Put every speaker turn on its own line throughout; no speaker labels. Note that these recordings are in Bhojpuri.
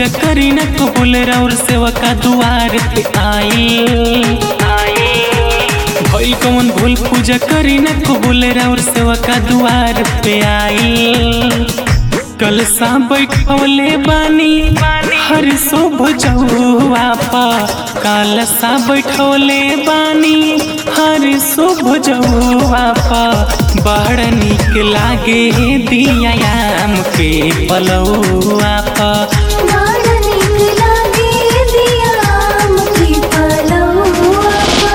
पूजा करी न कबूल और सेवा का दुआर पे आई भइल कौन भूल पूजा करी न कबूल और सेवा का दुआर पे आई कल सा बैठौले बानी हर शुभ जौआ पा काल सा बैठौले बानी हर शुभ जौआ पा बड़ निक लागे दियाम के पलौआ पा
बड़ नीक लागे दिया आम की पलौआ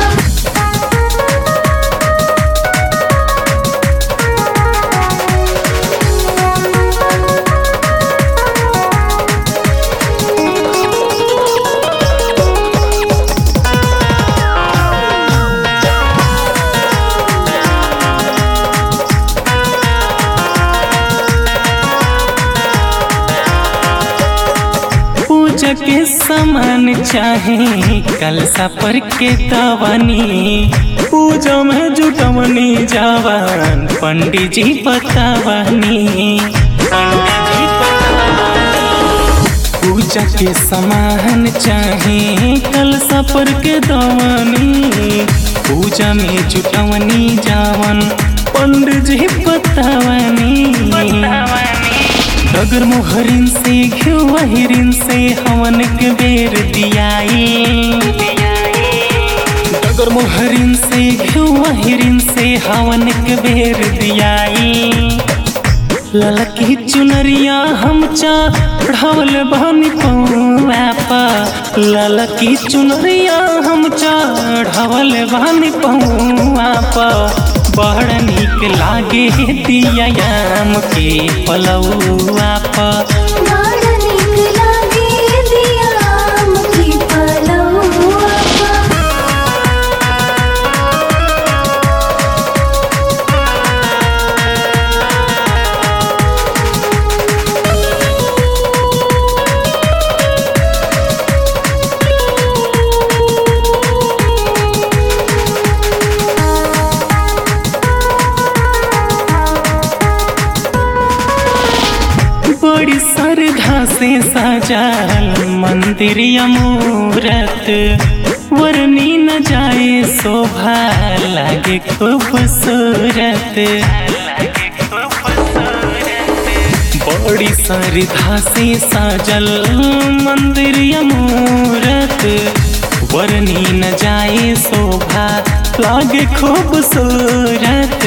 पूजा के सामान चाहे कलसा पर के दवानी पूजा में जुटवनी जवान पंडित जी बतावनी पूजा के सामान चाहे कलसा पर के दवानी पूजा में जुटवनी जवान पंडित जी बतावनी डगर मोहरिन से घिवा हिरिन से हवन के बेर दियाई डगर मोहरिन से घिवा हिरिन से हवन के बेर दियाई ललकी चुनरिया हम चढ़ावल बहनी पौआ ललकी चुनरिया हम चढ़ावल बहनी पौआ बड़ निक लागे दियाम के पलौआ पर
बड़ नीक लागे दिया आम की पलौआ
बड़ी श्रद्धा से सजाल मंदिर मूरत वरनी न जाए शोभा लागे खूबसूरत बड़ी श्रद्धा से सजल मंदिर मूरत वरनी न जाए शोभा लागे खूबसूरत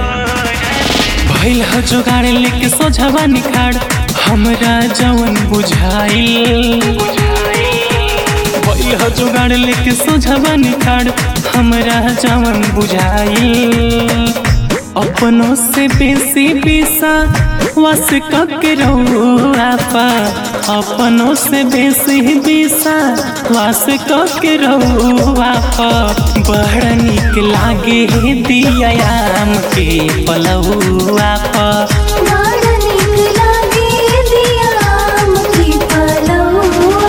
भइल ह जोगाड़ लेके सोझवा निखाड़ हमरा जवन बुझाइल भइल ह जोगाड़ लेके सोझवा निखाड़ हमरा जवन बुझाइल अपनों से बेसी बेसा वस के रहुआपा अपनों से बेसी बेसा वास के रहुआपा बड़ निक लागे दियाम के पलौआपा
बड़ नीक लागे दिया आम की पलौआ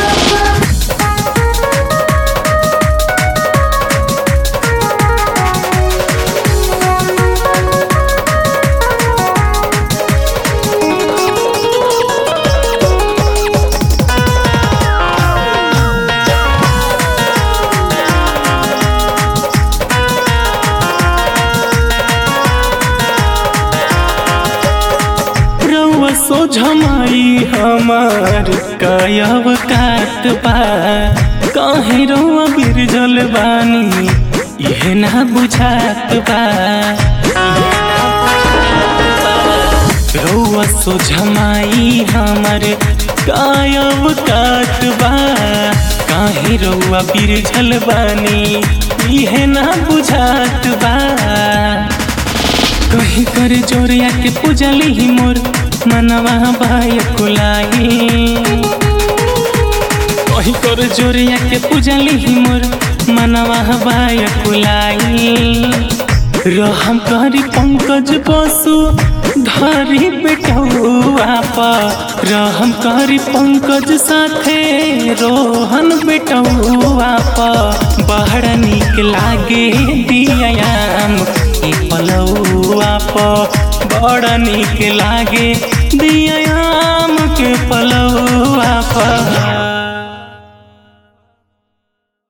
रउआ सोझमाई हमार कायब कात बा काहे रउआ बिरजल बानी इहे ना बुझात बा रउआ सोझमाई हमार कायब कात बा काहे रउआ बिरजल बानी इहे ना बुझात बा कहीं कर जोरिया के पूजली ही मोर मनवा भाई कुलाई कहीं कर जोरिया के पूजली ही मोर मनवा भाई कुलाई रहम करी पंकज बसु धरी बेटौआ पा रहम करी पंकज साथे रोहन बेटौआ पा बड़ निक लागे दियाम के पलौआ पा बड़ निक लागे दियाम के पलौआ हाँ